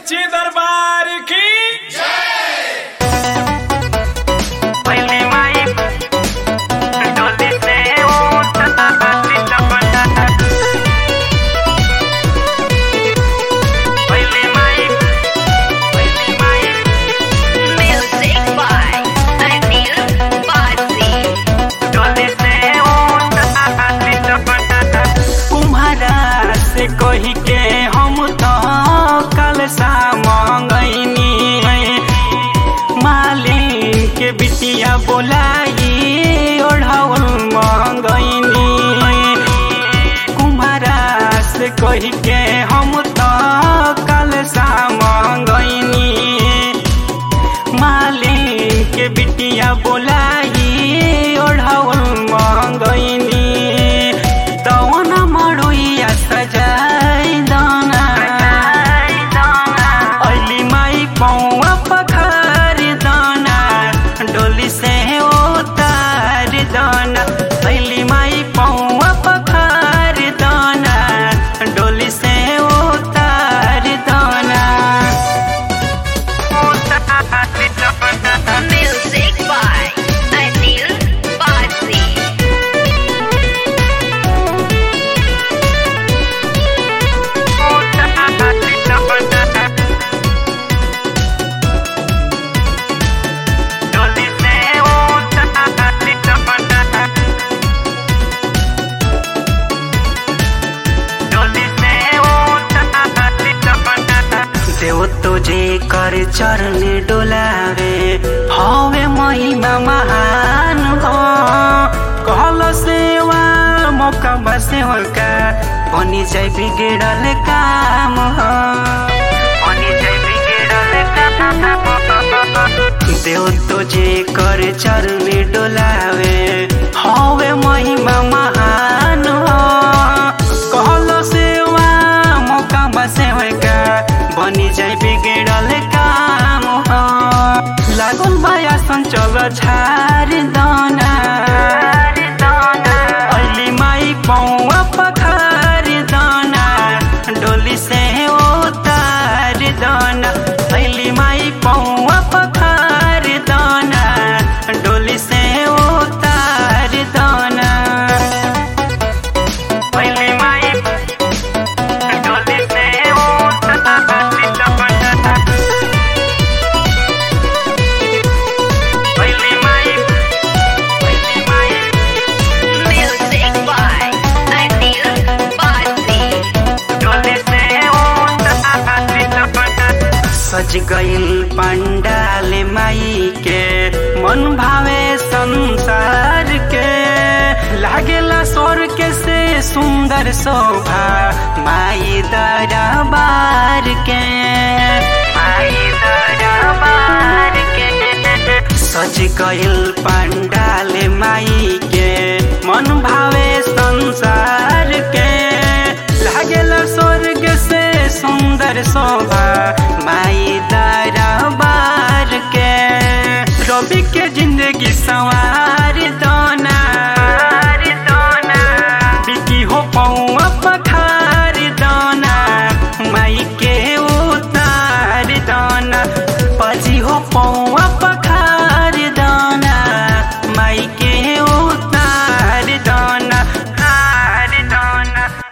सच्ची दरबार की पहली माई डोली से उठा लपटा पहली माई पहली माई Music by Anil Basi. डोली से उठा लपटा कुम्हारा से कही के हम तो कल सा मंगैनी मालिन के बिटिया बोलाई ओढ़ाउल मंगैनी कुम्हारा से कही के हम तो कल सा मंगैनी मालिन के बिटिया बोलाई ओढ़ाउल मंगैनी तवन मड़ुइया सजाई दाना अली माई पौआ पखार दाना डोली से उतार दाना अली माई पौआ पखार दाना डोली से उतार दाना Music by Anil Basi. डोली से डोली से देव तुझे कर चरण डोलावे हवे महिमा महान हो कहल सेवा मौका बसे का बनी जाय बिगड़ल काम हो बनी जाय बिगड़ल काम देव तुझे कर चरण डोलावे हवे महिमा महान हो कहल सेवा मौका बसे का बनी जाय बिगड़ल काम हो लागल माया संचल झार दाना अली माई पौआ पखार दाना डोली से उतार दाना अली माई पौआ पखार दाना डोली से उतार दाना अली माई डोली से उतार दाना पहली माई पहली माई Music by Anil Basi. डोले से सज गइल पंडाल माई के मन भावे संसार के लागेला स्वर्ग से सुंदर शोभा माई दरबार के माई दरबार के सज गइल पंडाल माई के मन भावे संसार के लागेला स्वर्ग से सुंदर शोभा माई दरबार के रवि के जिंदगी सवार दोना बिकी हो पौआ पक